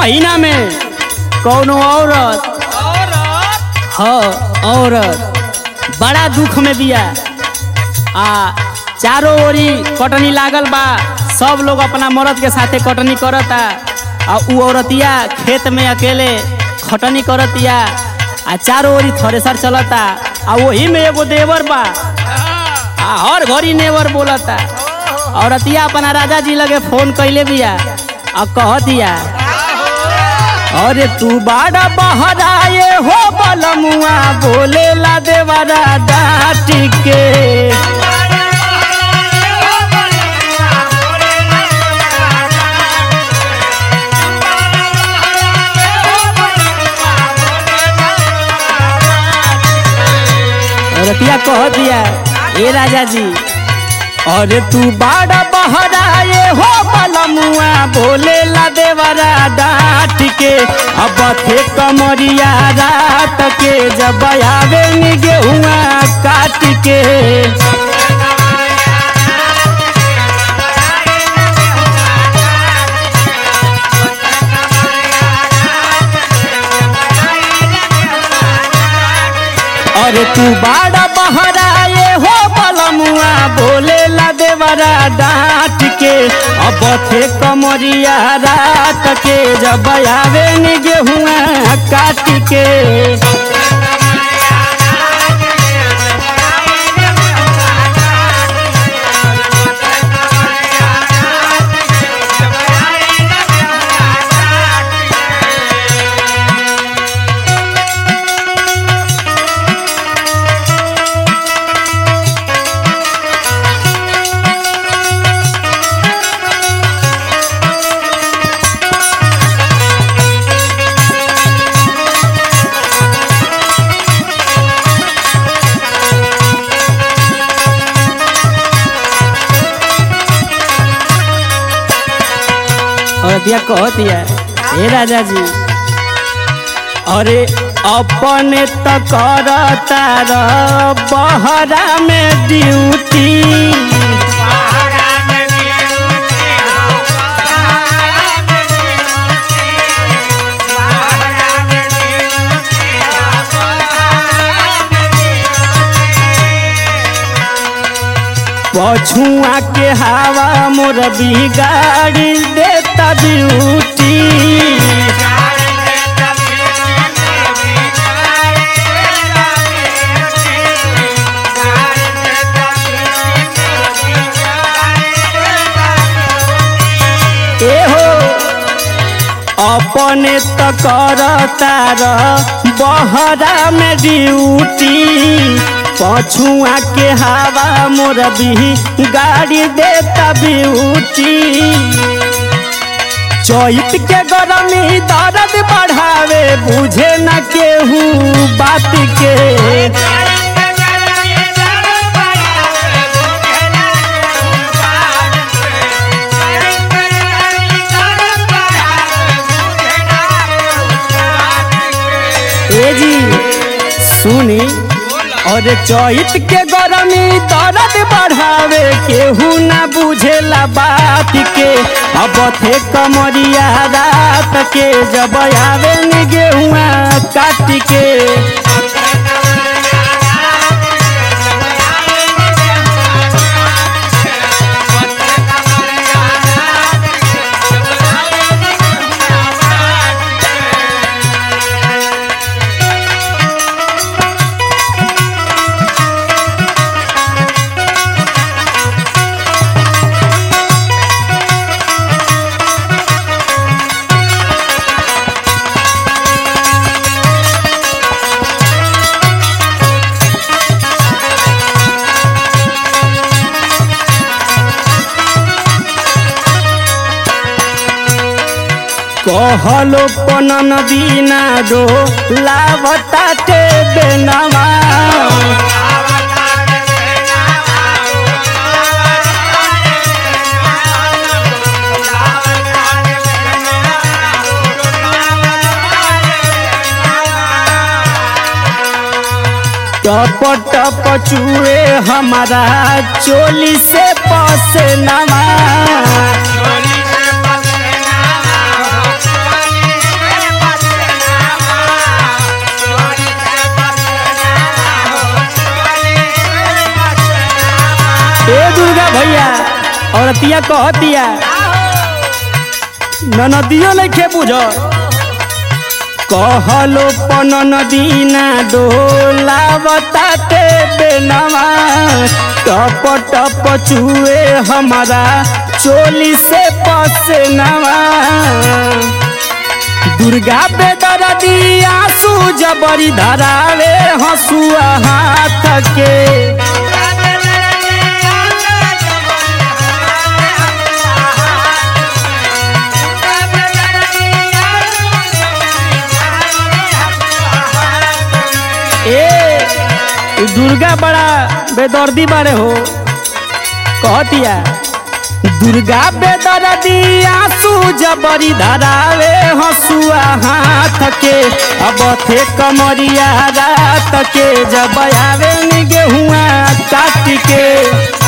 महीना में कौनो औरत ह औरत बड़ा दुख में बिया आ चारों ओरी कटनी लागल बा सब लोग अपना मर्द के साथे कटनी करता आ उ औरतिया खेत में अकेले खटनी करतिया आ चारों ओरी थ्रेसर चलता आ वही में एगो देवर बा आ हर घड़ी नेवर बोलता औरतिया अपना राजा जी लगे फोन कैले बिया आ कहतिया अरे तू बाड़ा बहराए हो बलमुआ बोले ला देवरा डांट के औरतिया कह दिया ए राजा जी अरे तू बाड़ा बहराए हो बलमुआ बोले ला देवरा डांट के अब थे कमरिया रात के जब आवे नी गेहुआ काट के अरे तू बाड़ा बहराए हो बलमुआ बोले ला देवरा डांट के अब थे कमरिया रात के जब आवे नी गेहुआ काट के औरतिया कहतिया हे राजा जी अरे अपने तो करता र बहरा में ड्यूटी पछुआ के हवा मोर बिगाड़ी देता ब्यूटी ए हो अपने तो करता र बहरा में ड्यूटी पछुआ के हवा मोर भी गाड़ी देता ब्यूटी चैत के गरमी दर्द बढ़ावे बुझे न केहू बात के ए जी सुनी और चैत के गरमी दर्द बढ़ावे केहू ना बुझेला बात के अब थे कमरिया रात के जब आवे नी गेहुआ काट के कहलो पनन दीना दो लावताटे बेनवा टप टप चुए हमारा चोली से पसे नवा औरतिया कहतिया ननदियो नइखे बुझ कहलो पन नदीना डोलावताटे बेनवा टप टप चुए हमारा चोली से पसनवा दुर्गा बेदरदी आंसू जबरी धरावे हंसुआ हाथ के ए दुर्गा बड़ा बेदर्दी बारे हो कहतिया दुर्गा बेदर्दी आंसू जबरी धरावे हंसुआ हाथ के अब थे कमरिया रात के जब आवे नि गेहुआ काट के